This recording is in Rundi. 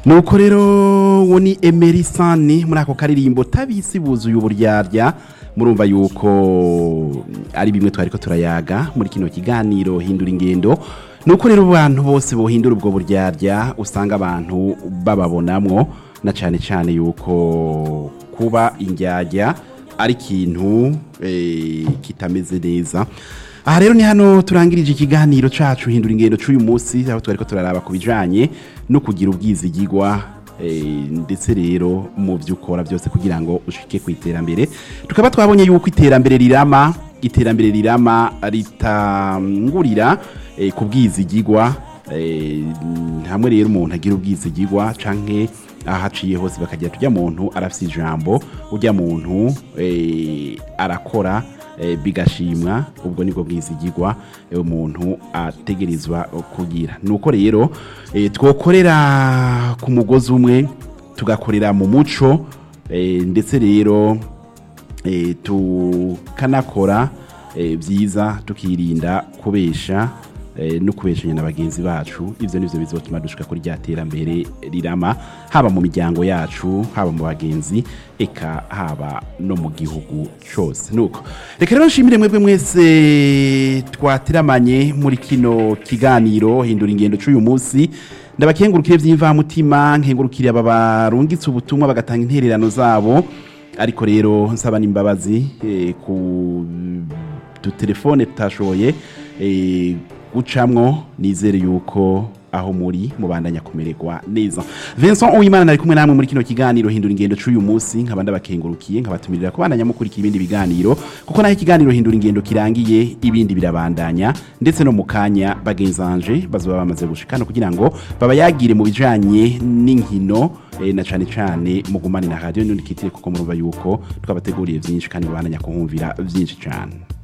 nuko rero uwo ni emerisani muri ako karirimbo tabisi buzuye uburyarya murumva yuko ari bimwe twari ko turayaga muri kino kiganiro hindura ingendo nuko rero abantu bose bohindura ubwo buryarya usanga abantu bababonamwo na cyane cyane yuko kuba indyarya ari ikintu eh, kitameze neza aha rero ni hano turangirije ikiganiro cacu hindura ingendo c'uyu munsi aho twari ko turaraba ku bijanye no kugira ubwizigigwa eh, ndetse rero mu byo ukora byose kugira ngo ushike ku iterambere tukaba twabonye yuko iterambere rirama iterambere rirama ritangurira eh, ku bwizigigwa eh, hamwe rero umuntu agira ubwizigigwa canke ahaciye hose bakagira tujya muntu arafise ijambo ujya muntu eh, arakora eh, bigashimwa ubwo nibwo bwizigigwa eh, umuntu ategerezwa kugira nuko rero eh, twokorera ku mugozi umwe tugakorera mu muco eh, ndetse rero eh, tukanakora eh, byiza tukirinda kubesha eh, no kubeshanya na bagenzi bacu ivyo nivyo bizotuma dushika kuri rya terambere rirama haba mu miryango yacu haba mu bagenzi eka haba no mu gihugu cose nuko reka rero nshimire mwebwe mwese twatiramanye muri kino kiganiro hindura ingendo c'uyu munsi ndabakengurukire vy'imvamutima nkengurukire aba barungitse ubutumwa bagatanga intererano zabo ariko rero nsaba n'imbabazi eh, ku dutelefone tutashoboye eh, gucamwo nizere yuko aho muri mubandanya kumererwa neza Vincent Uwimana nari kumwe namwe muri kino kiganiro hindura ingendo c'uyu munsi nkaba ndabakengurukiye nkabatumirira kubandanya mukurikira ibindi biganiro kuko naho ikiganiro hindura ingendo kirangiye ibindi birabandanya ndetse no mu kanya bagenzanje bazoba bamaze gushikana kugira ngo babayagire mu bijanye n'inkino eh, na cane cane mugumane na radio n'undi kitire kuko murumva yuko twabateguriye vyinshi kandi babandanya kuhumvira vyinshi cane